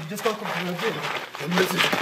Wszystko kontroluje.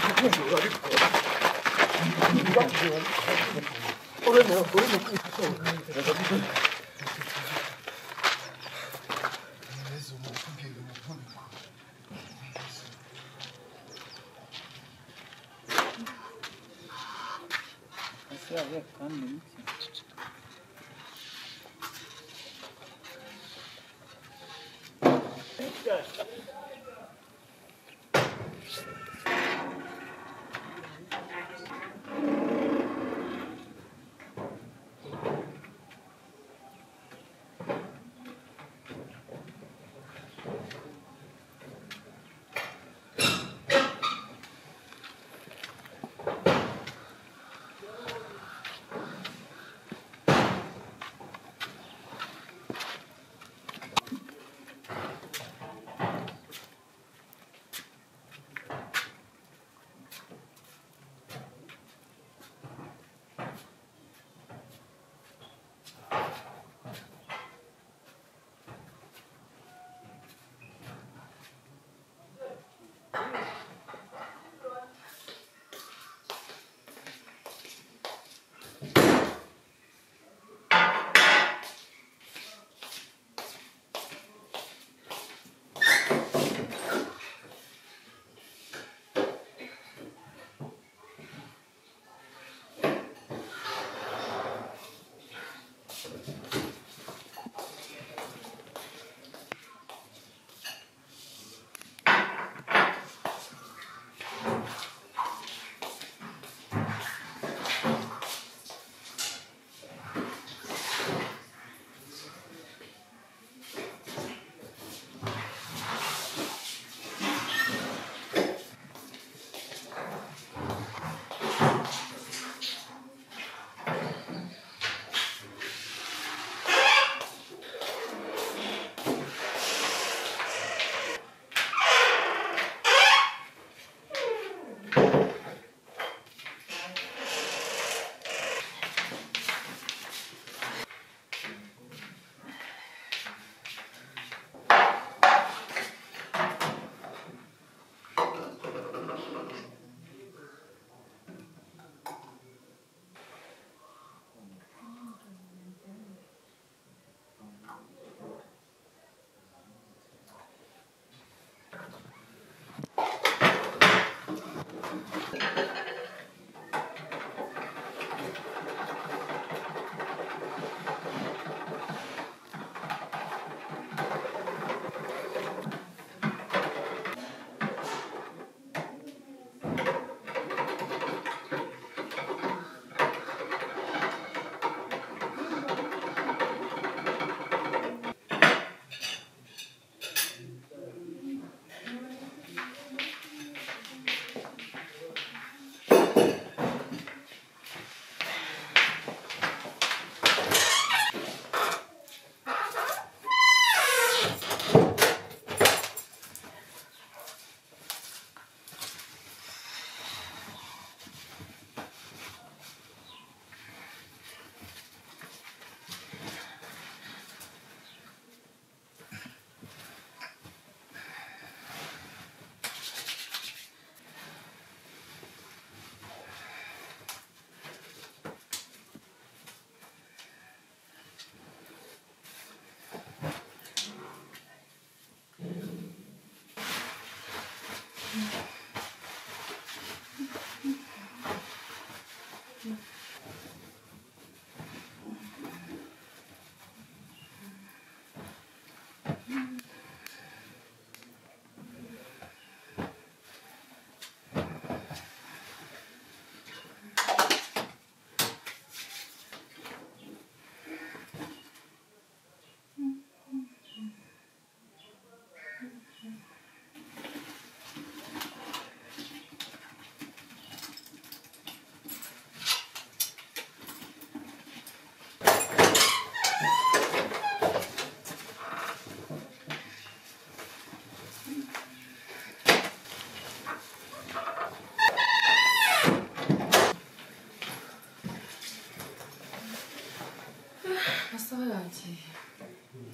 Оставляйте ее.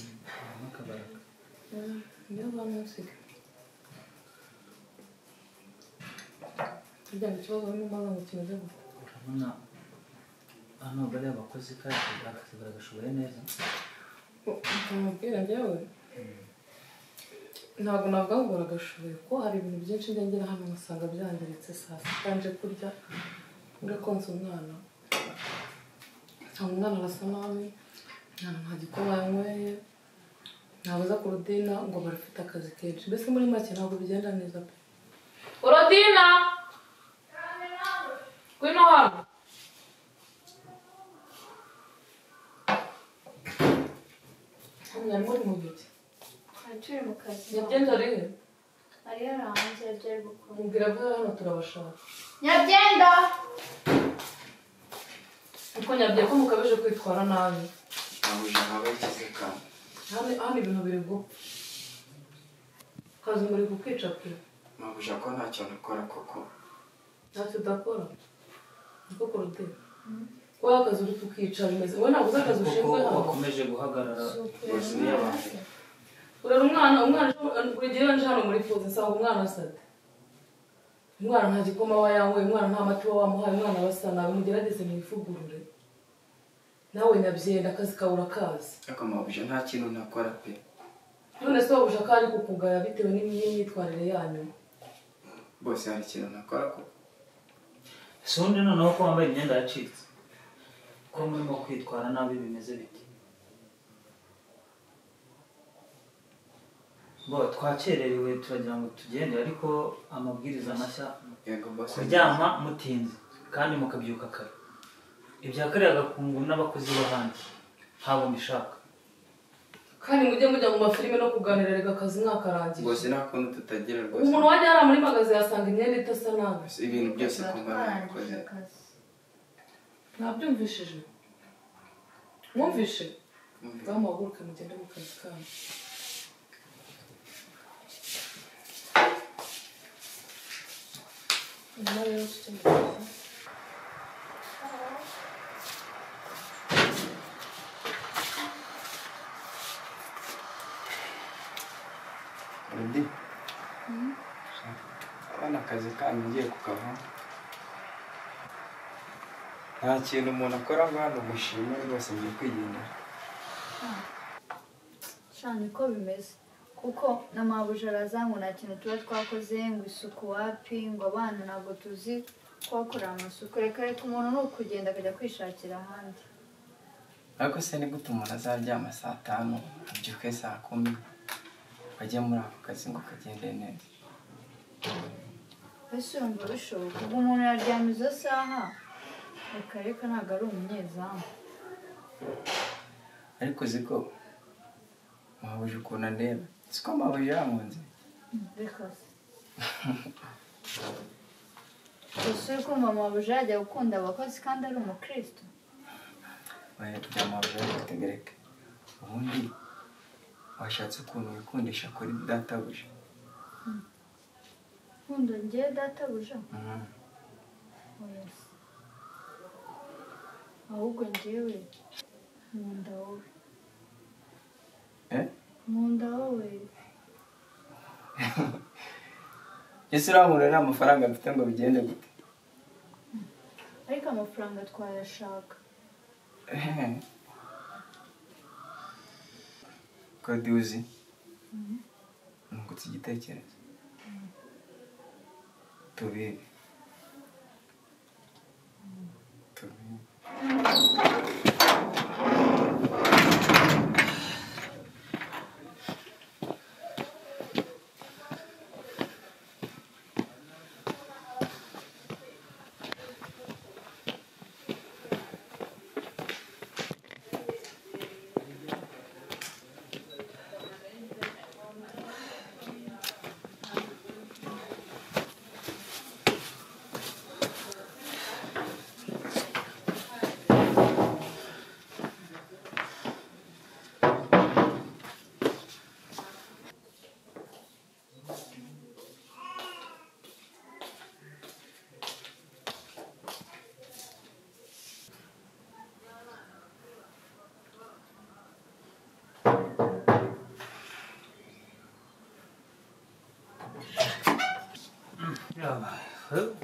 Да, белый носик. kirya kibazo barimo baramutse urabona hano bariya bakozi kandi akazi baragashoboye neza ukamubwira njyewe ntabwo ntabwo ahubwo baragashoboye kuko hari ibintu byinshi njya ngira hano ngasanga byangiritse saa sita nje kurya ngakonsa umwana ntabwo umwana arasa nabi nta nta gikoma yanyweye ntabuza ku rudina ngo barafite akazi kenshi mbese muri make ntabwo bigenda neza pe urodina ngwino hano hano muri mu biti turi mu kazi nyabyenda rimwe ari yaranze ibyo ari gukora mubwira ko hano turabashaka nyabyenda kuko nyabye ko mukabije kwitwara nabi Nabuja abagize ka hano hano ibintu biri gupfa kazi muri kukwica pe nabuja ko nta kintu ukora koko ntacyo udakora niko kurute ko akazi uri kukica bimeze wowe ntabwo uzi akazi kuko ushinzwe hano wakomeje guhagarara rwose ntiyabaye urera umwana umwana ejo- buri gihe iyo nje hano muri fuzi nsanga umwana asate umwana nta gikoma aba yanyweye umwana nta mati uba wamuhaye umwana aba asa nabi mugerageze mwivugurure nawe nyabyenda akazi kabura kazi ariko mabuja nta kintu ntakora pe none se wabuja ko ari kukugaya bitewe n'imyi- n'imyitwarire yanyu bose hari ikintu ntakora koko si undi noneho ko wambaye imyenda yacitse ko murimo kwitwara nabi bimeze biti bo twakererewe turagira ngo tugende ariko amabwiriza mashya yego bose kuryama mutinze kandi mukabyuka kare ibya kariya gakungu n'abakozi b'ahandi haba mubishaka kandi mujye mujya mu mafilime no kuganira reka akazi mwakarangiye bose nta kuntu tutagira rwose umuntu wajya hariya muri magaze yasanga imyenda idasa nabi Gusa ibintu byose kumva nabikoze twarangije akazi ntabyumvishije mwumvishe ngaho muhaguruke mugende mu kazi kanyu nyuma rero tujya mu kazi undi abana akazi kanyu ngiye kukava nta kintu umuntu akora ngo hano mushime rwose ngiye kwigendera sha niko bimeze kuko na mabuja araza ngo nta kintu tuba twakoze ngo isuku wapi ngo abana ntabwo tuzi kuhakorera amasuku reka reka umuntu ni ukugenda akajya kwishakira ahandi ariko se ni gute umuntu azaryama saa tanu abyuke saa kumi ajya muri ako kazi ngo kagende neza mbese yumva bishoboka ubwo umuntu yaryama izo saha reka reka ntabwo ari umunyezamu ariko uzi ko mahuje ukuntu andeba si ko mahuje yankunze reka se gusa uri kumva mabuja yajya gukunda abakozi kandi ari umukristo oya bya mahuje ariko ubundi washatse ukuntu wikundisha kuri databuja nkunda ngewe databuja Mhm. oya se ahubwo ngewe nkunda wowe eh nkunda wowe ese urankunda nta mafaranga mfite ngo bigende gute ariko amafaranga twayashaka Ehe. kode uzi nungutse igitekerezo tubibe tubibe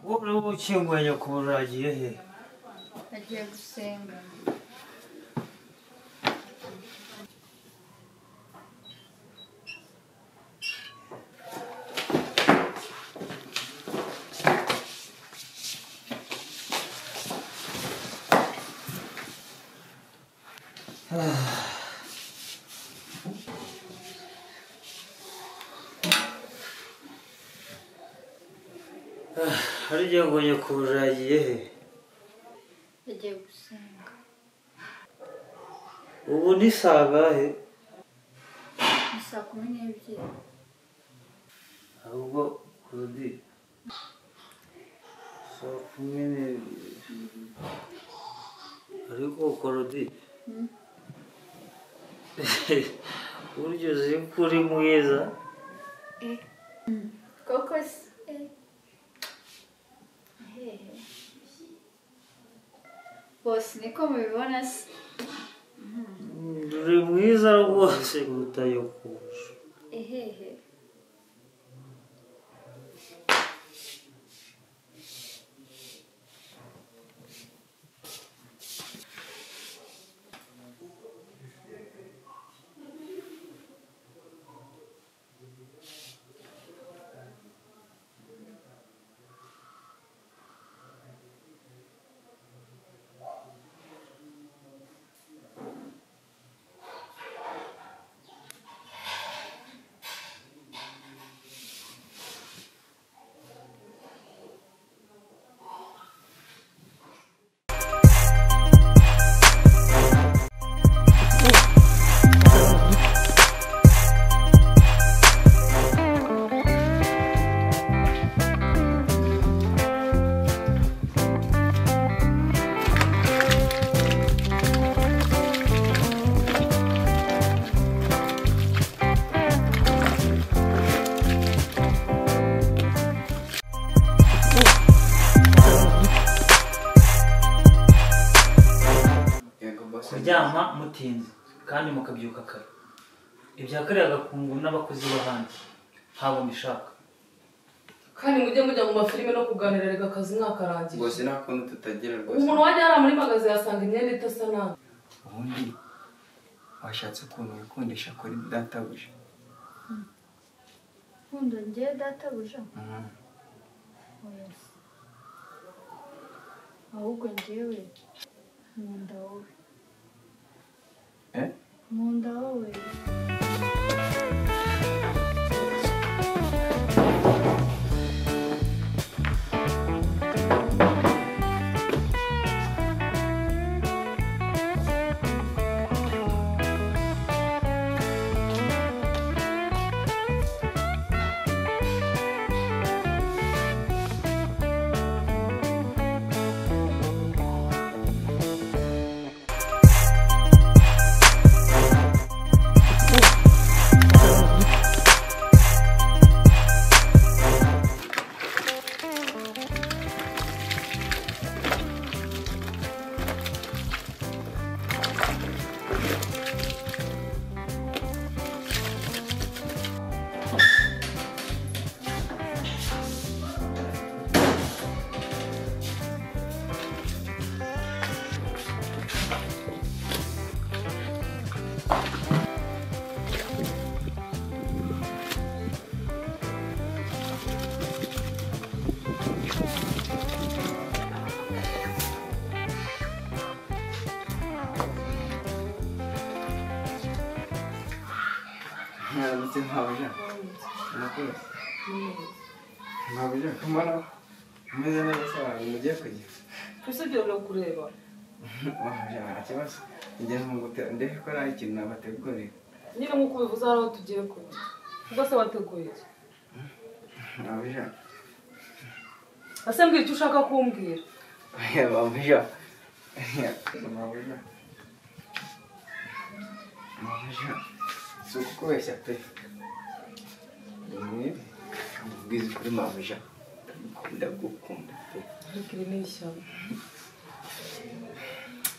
wowe ukinguye nyakubahwa uragiye he agiye gusenga hari igihe ngo nyakubahwa uragiye he agiye gusenga ubu ni saa ngahe ni saa kumi n'ebyiri ahubwo kodi saa kumi n'ebyiri ariko korodi burya uzi ko uri mwiza koko se hehe bose niko mubibona se uri mwiza rwose mutayokoje ehehe yego bose kuryama mutinze kandi mukabyuka kare ibya kare agakungu n'abakozi b'ahandi haba mbishaka kandi mujye mujya mu mafilime no kuganira reka akazi mwakarangiye bose nta kuntu tutagira rwose umuntu wajya yari muri magaze yasanga imyenda idasa nabi ubundi washatse ukuntu wikundisha kuri databuja nkunda ngewe databuja Mhm. oya se ahubwo ngewe nkunda wowe Eh? nkunda wowe mwaramutse mwabuja murakoze mwabuja kumara umeze neza cyane mugiye kugira twese ibyo birakureba mwabuja nta kibazo njye ntungute ndebe ko ari ikintu nabategurira nyine nk'uko ubivuze hari aho tugiye kujya ubwo se wateguye iki mwabuja ese mbwira icyo ushaka kumbwira mwabuja mwabuja mwabuja si ukukubeshya pe ni mwibi ubwiza kuri mwabuja ndagukunda gukunda pe ariko iri ni ishyamba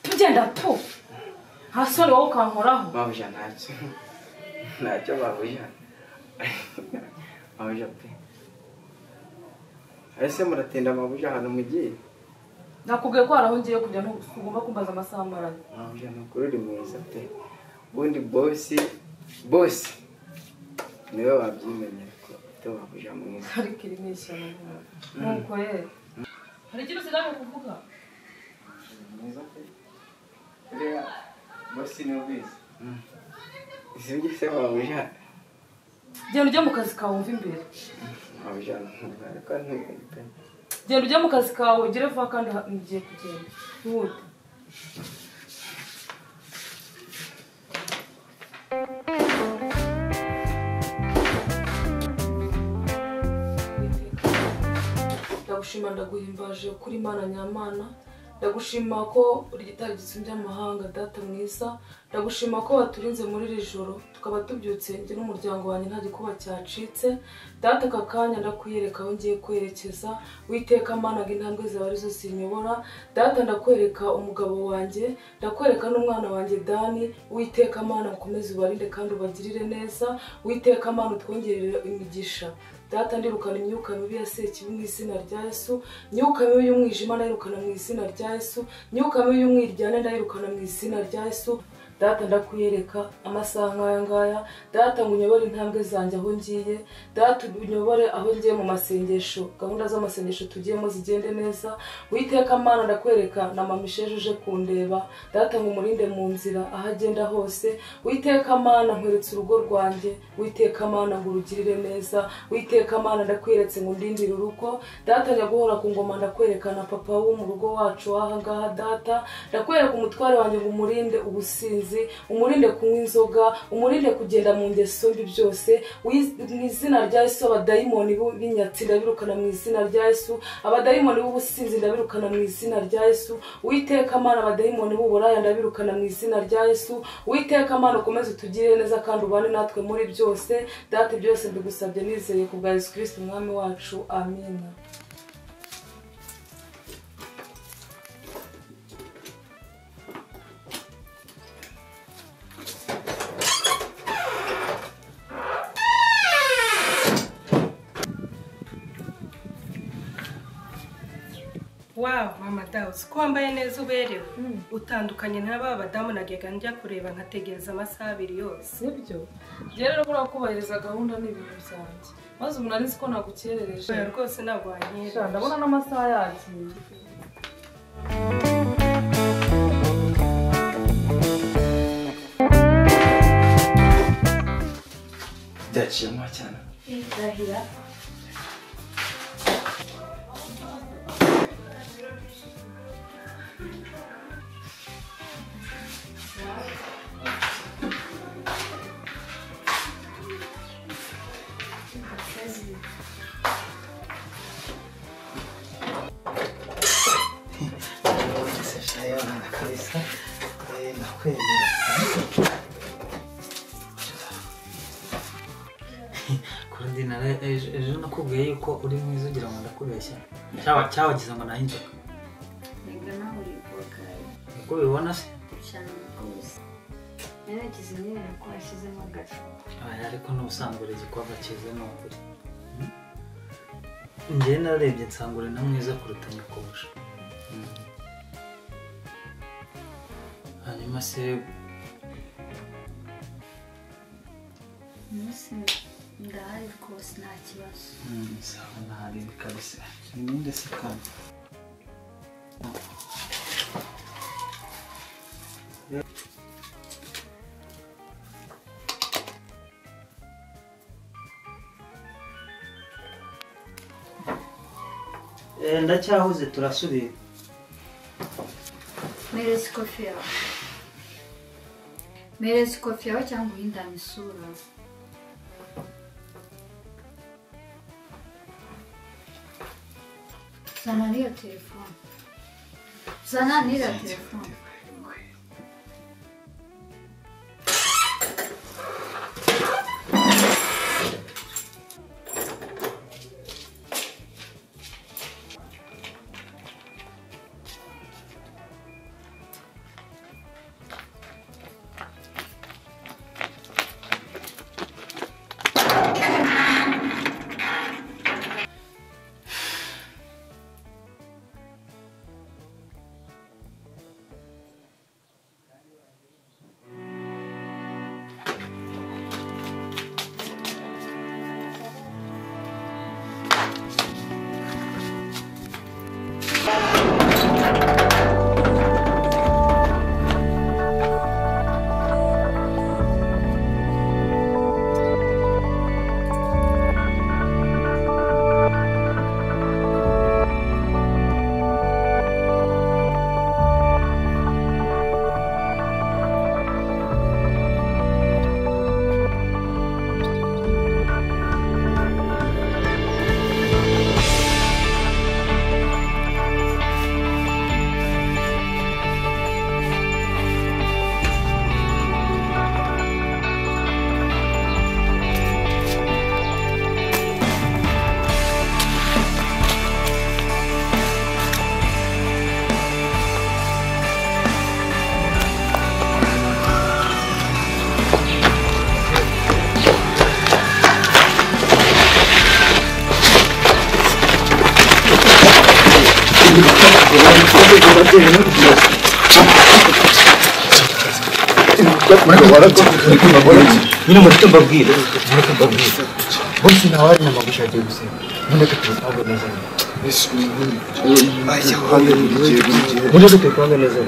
tugenda tu nta soni wowe ukankoraho mabuja ntacyo ntacyo mabuja mabuja pe ese muratinda amabuja ahantu mugiye nakubwiye ko hari aho ngiye kujya ntugomba kumbaza amasaha amaranye amabuja makuru uri mwiza pe ubundi bosi bosi niwe wabyimenyera ko ufite amabuja mwiza ariko iri ni ishyano nuko ye hari ikintu usigaye kuvuga mwiza pe uriya bosi ni ubizi izi ngese amabuja genda ujye mu kazi kawe wumve imbere amabuja ni mwiza ariko ntubundi pe genda ujye mu kazi kawe ugere vuba kandi ha- ngiye kugenda ntiwute ndagushima ndaguhimbaje kuri mana nyamana ndagushima ko uri gitari gitsumbya amahanga data mwiza ndagushima ko waturinze muri iri joro tukaba tubyutse njye n'umuryango wanjye nta gikuba cyacitse data aka kanya ndakwiyereka aho ngiye kwerekeza witeka managa intambwe zawe arizo zinyobora data ndakwereka umugabo wanjye ndakwereka n'umwana wanjye dani witeka mana ukomeze ubarinde kandi ubagirire neza witeka mana utwongerere imigisha data ndirukana imyuka mibi ya sekibi mu izina rya yesu imyuka mibi y'umwijima ndayirukana mu izina rya yesu imyuka mibi y'umwiryane ndayirukana mu izina rya yesu data ndakwiyereka amasaha nk'aya ngaya data ngo unyobore intambwe zanjye aho ngiye data unyobore aho ngiye mu masengesho gahunda z'amasengesho tugiyemo zigende neza witeka mana ndakwereka na mama isheje uje kundeba data ngo umurinde mu nzira aho agenda hose witeka mana nkweretse urugo rwanjye witeka mana ngo urugirire neza witeka mana ndakwiretse ngo ndindire urugo data nyaguhora ku ngoma ndakwerekana papa wo mu rugo wacu w'ahangaha data ndakwereka umutware wanjye ngo umurinde ubusinzi umurinde kunywa inzoga umurinde kugenda mu ngeso mbi byose Wiz- mu izina rya yesu abadayimoni b'inyatsi ndabirukana mu izina rya yesu abadayimoni b'ubusinzi ndabirukana mu izina rya yesu witeka mana abadayimoni b'uburaya ndabirukana mu izina rya yesu witeka mana ukomeze utugirire neza kandi ubane natwe muri byose data byose ndagusabye nizeye ku bwa yesu kirisiti umwami wacu amina wawu mama dawu ko wambaye neza uberewe utandukanye n'aba badamu najyaga njya kureba nkategereza amasaha abiri yose sibyo njyewe rero buriya kubahiriza gahunda ni ibintu byanjye maze umuntu ari ko nagukerereje oya rwose ntabwo wanyera Sha, ndabona n'amasaha yagiye byaciye mo cyane ndahira ese shayo na kalisa eh nakwemera kurundina ejo nakubwiye yuko uri mwiza ugira ngo ndakubeshya cyaba cyabagize ngo nahe inzoka reka nawe uri bwogare uko bibona se cyane rwose naragize nyine ko washyizemo agacupa Aya, ariko n'ubusanzwe uri igikorwa cyiza ni ukuri njyewe narebye nsanga uri na mwiza kuruta nyakubusha hanyuma se umunsi ndahari rwose nta kibazo sawa ntari kabisa ninde se kandi ndacyahuze turasubira mereza ikofi yawe mereza ikofi yawe cyangwa uhindane isura zana n'iyo telefone zana n'iriya telefone nyine mureke mbabwire mureke mbabwire bose nawe ari namagushi agiye gusenga mureke tubitange neza mureke tubitange neza